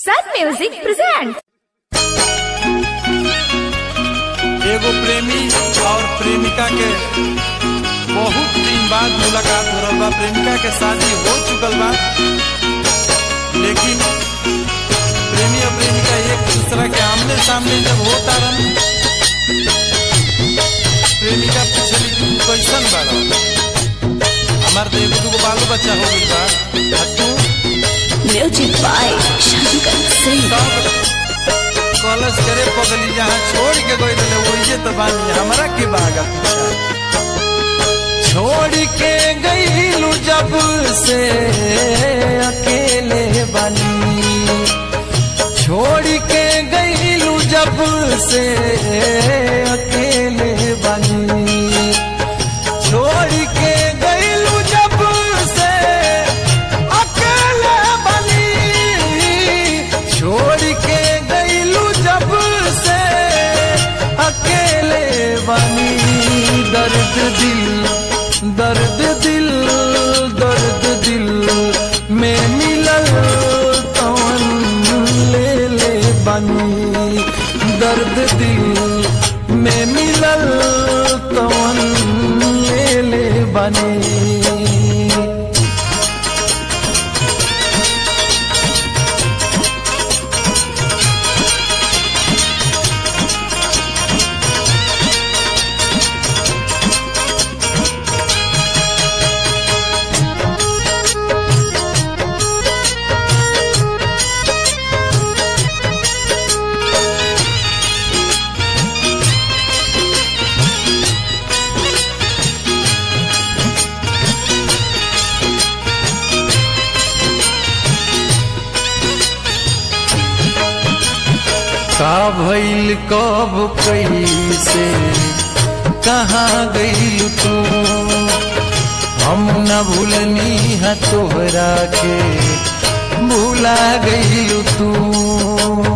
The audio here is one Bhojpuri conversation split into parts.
Sun Music presents. एगो प्रेमी और प्रेमिका के बहुत दिन बाद मुलाकात हो रहल बा प्रेमिका के शादी हो चुकल बा लेकिन प्रेमी और प्रेमिका एक दूसरा के आमने सामने जब होता रहन प्रेमिका पूछली कि तू कैसन बाड़ा हमार तो एगो दूगो बालो बच्चा हो गइल बा आ तू Music by Shankar Singh. College करे पगली जहाँ छोड़ के गई रहे वही तो बानी हमरा के बागा पीछा छोड़ के गईलू जब से अकेले बानी छोड़ के गईलू जब से अकेले बानी छोड़ के गईलू जब से अकेले बनी छोड़ के गईलू जब से अकेले बनी दर्द दिल दर्द दिल दर्द दिल में मिलल तवन ले ले बनी दर्द दिल में मिलल तवन ले ले बनी का भइल कब कैसे कहाँ गइल तू हम न भूलनी है तोहरा के भूला गइल तू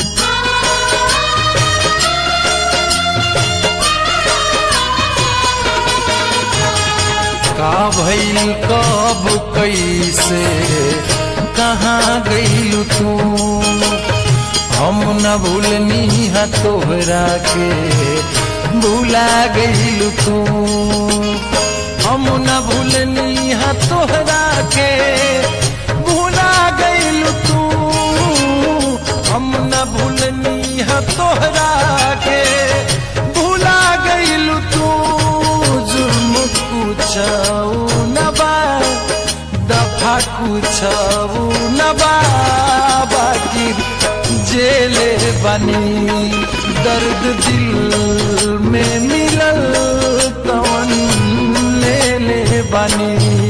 का भइल कब कैसे कहाँ गइल तू हम न भूलनी है तोहरा के भूला गइल तू हम न भूलनी है तोहरा के भूला गइल तू हम न भूलनी है तोहरा के भूला गइल तू जुर्म कुछऊ न बा दफा कुछऊ न बा बाकी जेले बनी दर्द दिल में मिलल तवन ले ले बनी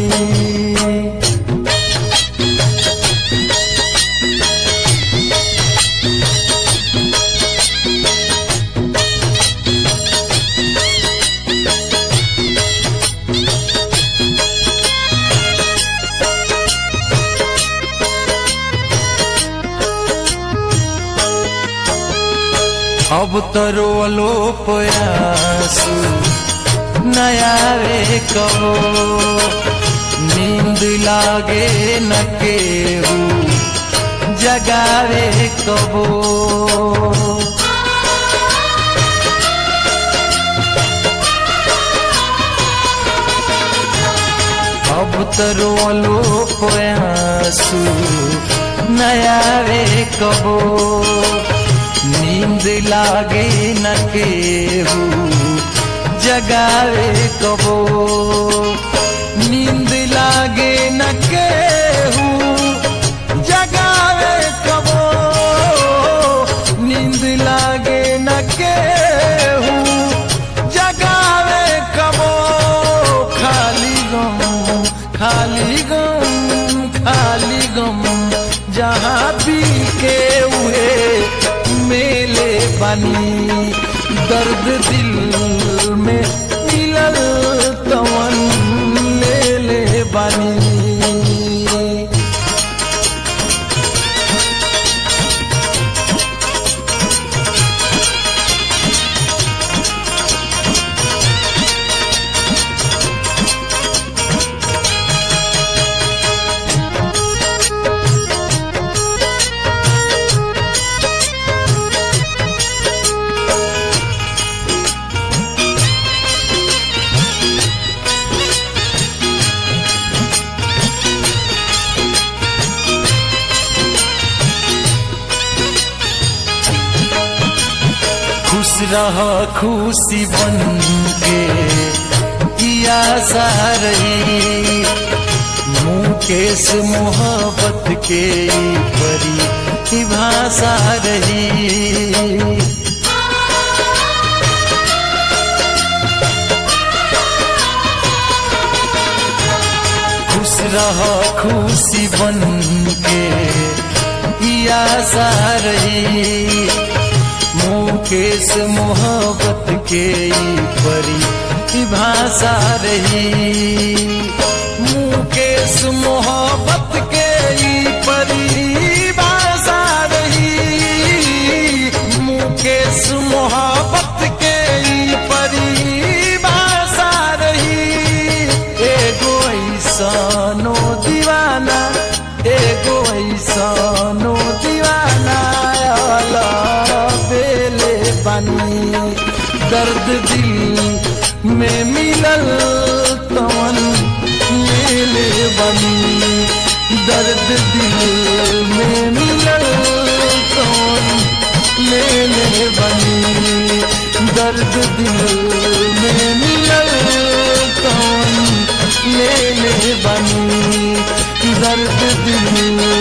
अब तरो अलोप आंसू नया रे कहो नींद लागे न केहू जगावे कबो अब तरो अलोप आंसू नया रे कबो नींद लागे न केहू जगावे कबो नींद लागे न केहू जगावे कबो नींद लागे न केहू जगावे कबो खाली गम खाली गम खाली गम जहाँ पी के हुए मेले बनी दर्द दिल में मिलल तवन ले ले बनी रह खुशी बन के किया सारही मुकेश मोहब्बत के ई परी की भाषा रही खुश रह खुशी बन के किया सारही मुकेश मोहब्बत के ई परी की भाषा रही मुकेश मोहब्बत के ई परी भाषा रही मुकेश मोहब्बत के ई परी भाषा रही एगो ऐसनो दीवाना एगो ऐसनो दीवाना आला बेले बनी दर्द दिल में मिलल तवन मेले बनी दर्द दिल में मिलल तवन मेले बनी दर्द दिल में मिलल तवन मेले बनी दर्द दिल